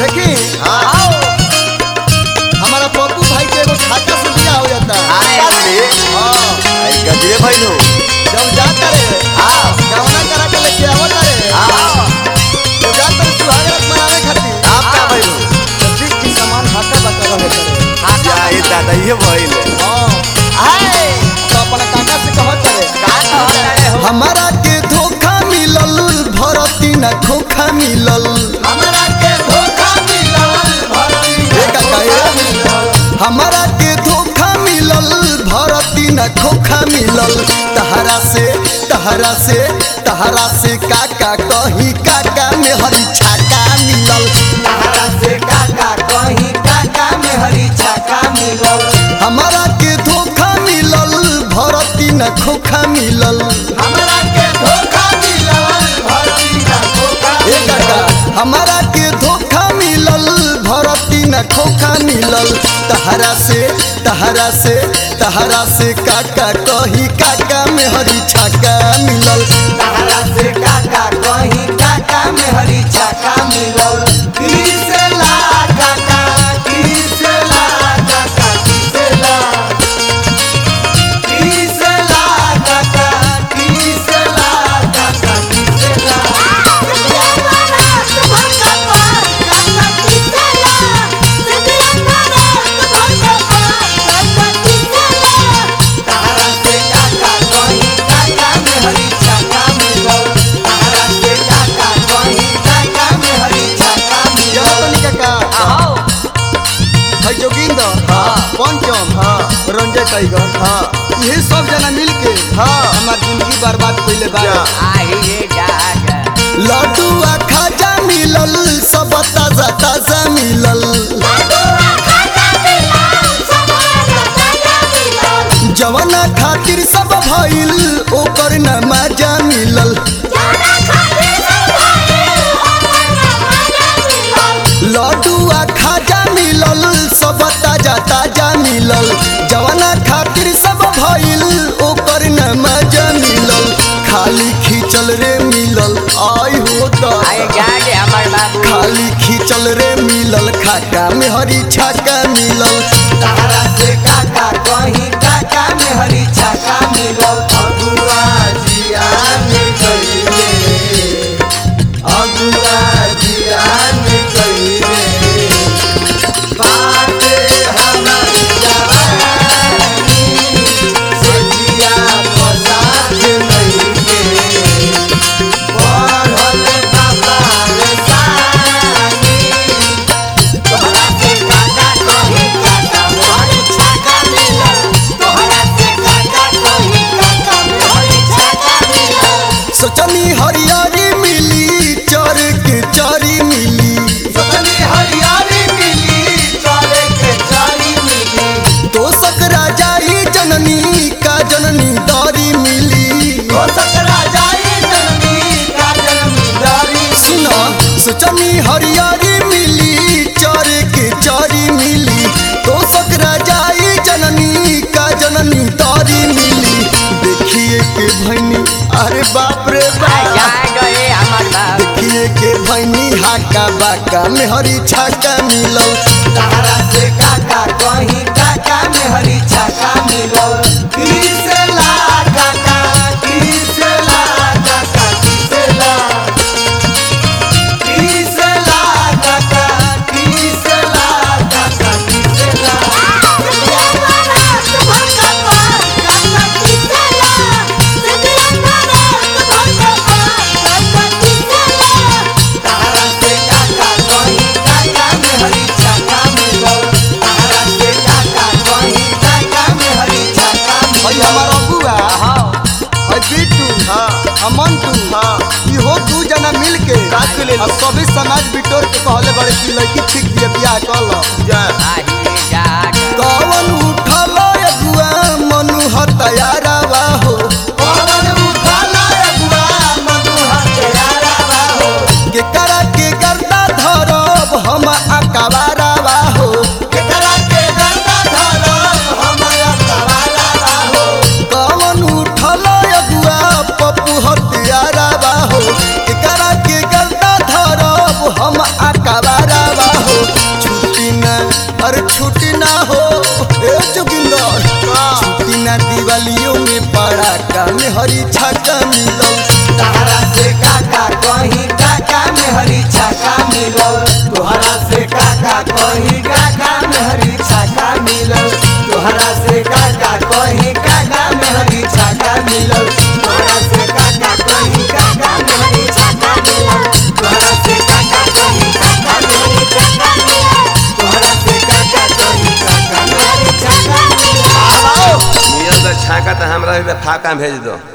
देखी हाँ। हमारा पप्पू भाई के एगो खाता से बिया हो जाता अरे बोले हाँ आई गजरे भाई लो जब जाता रे हाँ। गवना करा के लेके आवता रे हाँ तो जाता रे सुहागरात मनावे खातिर आप का भाई लो जल्दी की सामान हाथा बता रहे करे क्या ये दादा ये भाई ले हाँ हाय तो अपना काका से कहत रे का कह रहे हो हमारा के धोखा मिलल भरती न खोखा मिलल हमरा के धोखा मिलल ए काका ए हमारा के धोखा मिलल भरती न खोखा मिलल तहरा से तहरा से तहरा से काका कही काका में हरी छाका मिलल तहरा से काका कहीं काका में हरी छाका मिलल हमारा के धोखा मिलल भरती न खोखा मिलल हमरा के धोखा मिलल भरती का धोखा ए काका हमारा के धोखा मिलल भरती न खोखा मिलल तहरा से तहरा से तहरा से काका कही काका में हरी छाका मिलल तहरा से काका कहीं काका में हरी छाका मिलल किसला काका किसला काका किसला किसला काका किसला काका किसला तहरा से काका कहीं काका में हरी छाका मिलल तहरा से काका कहीं काका में हरी छाका क्या मिलल तनी काका आओ है जोगिंदर हाँ। पंचम हाँ। रंजय टाइगर हाँ ये सब जना मिल के हाँ। हमार जिंदगी बर्बाद कइले बा जा। लड्डू आ खाजा मिलल सब ताजा ताजा मिलल जवाना खातिर सब भइल ओकर न मजा मिलल लड्डू आ खाजा मिलल सब ताजा ताजा मिलल जवाना खातिर सब भइल ओकर न मजा मिलल खाली खींचल रे मिलल आई हो खाली खींचल रे मिलल खाका में हरी छाका मिलल तहरा से काका कहीं काका में हरी छाका मिलल अगुआ जिया में कइले अगुआ जिया में कइले बाटे हमर जवानी से जिया पसार नइखे बढ़ल बाबा रे सानी तोहरा से काका कहीं काका में हरी छाका मिलल तोहरा से काका कहीं काका में हरी छाका मिलल सोचनी हरियारी मिली चर के चारी मिली सोचनी हरियाली मिली चले के चारी मिली तो सकरा जाई जननी का जननी दारी मिली हो सकरा जाई जननी का जनमी दारी सुना सोचनी हरियारी मिली चर के चारी मिली तो सकरा जाई जननी का जननी दारी मिली देखिए के भैनी अरे बाप रे बाप देखिए के भैनी हाका बाका में हरी छाका मिलल तहरा से काका कहीं काका में हरी छाका मिलल किसला काका किसला काका किसला किसला काका किसला काका किसला तहरा से काका कहीं काका में हरी छाका मिलल तहरा से काका कहीं काका में हरी छाका भाई मिलल हमार अबुआ है बिट्टू हाँ। अमंटू हाँ। इहो दू जना मिल के साथ में ले लो। अब सभी समाज बिटोर के कहले बड़े की लड़की ठीक दिए बियाह कल जा कवन उठल अगुआ मनु हतयारावा हो पवन उठाला अगुआ मनु हथियारावा हो के करा के गर्दा धरब हम अकबारावा हो केकरा के गर्दा धरब हमरा सवारावा हो कवन उठल अगुआ पप्पू हतयारावा हो के करा के गर्दा धरब हम अकबारावा में पड़ाका में हरी छाका मिलल तहरा से काका कहीं काका में हरी छाका मिलल तोहरा से काका कहीं काका में हरी छाका मिलल तोहरा से काका कहीं काका में हरी छाका मिलल तोहरा से काका कहीं काका में हरी छाका मिलल तोहरा से काका कहीं काका में हरी छाका मिलल तोहरा से काका कहीं काका में हरी छाका मिलल मिलल तो छाका तो हमरा फाका भेज दो